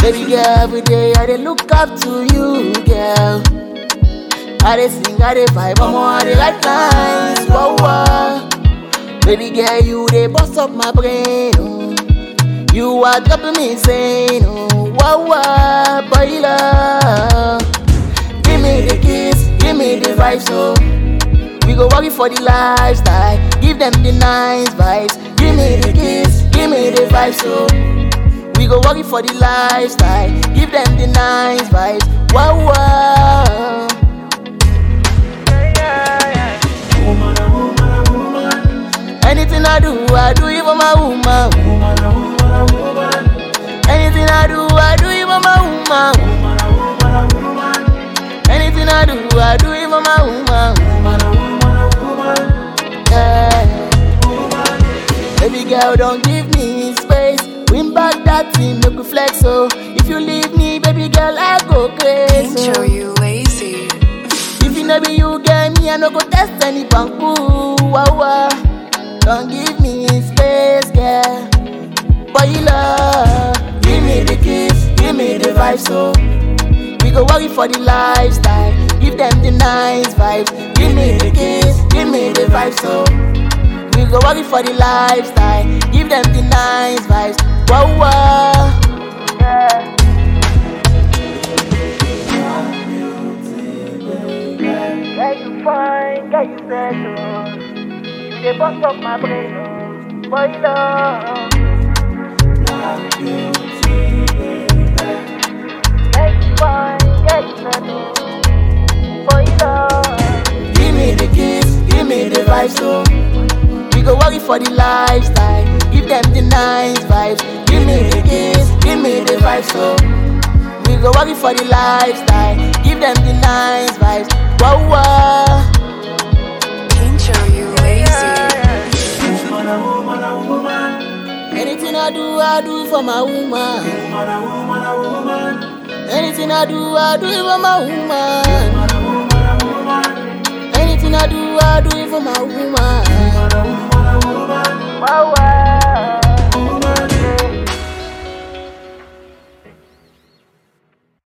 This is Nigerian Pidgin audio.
Baby girl, every day I dey look up to you, girl. I dey sing, I dey vibe, I'm on the right lines, whoa, whoa. Baby girl, you dey bust up my brain, oh. You are dropping me insane, oh, whoa, whoa, boy, love. Give me the kiss, give me the vibe, so we go worry for the lifestyle. Give them the nice vibes. Give me the kiss, give me the vibe, so we go worry for the lifestyle. Give them the nice vibes. Wow, wow. Anything I do, I do it for my woman. Anything I do, I do it for my woman. Anything I do, I do it for my woman. Yeah. Baby girl, don't give me space. Win back that thing, make we flex. So if you leave me, baby girl, I go crazy. Angel, you lazy. If you know be you get me, I no go test any bamboo. Wow, wow. Don't give me space, girl. Boy, you love. Give me the kiss, give me the vibe, so we go worry for the lifestyle. Give them the nice vibes. Give me the kiss, give me the vibe, so we go worry for the lifestyle. Give them the nice vibes. Wow, wow. Yeah. Get you fine, get you settle. You dey bust up my brain, oh. boy love. Get you fine, get you settle. Boy love. Give me the kiss, give me the vibe, so we go worry for the lifestyle. Give them the nice vibes. Give me the kiss, give me the vibe, so we go worry for the lifestyle. Give them the nice vibes. Wow, wow. Angel, you lazy. Anything I do, I do it for my woman. Anything I do, I do it for my woman. Anything I do, I do it for my woman. Wow, wow.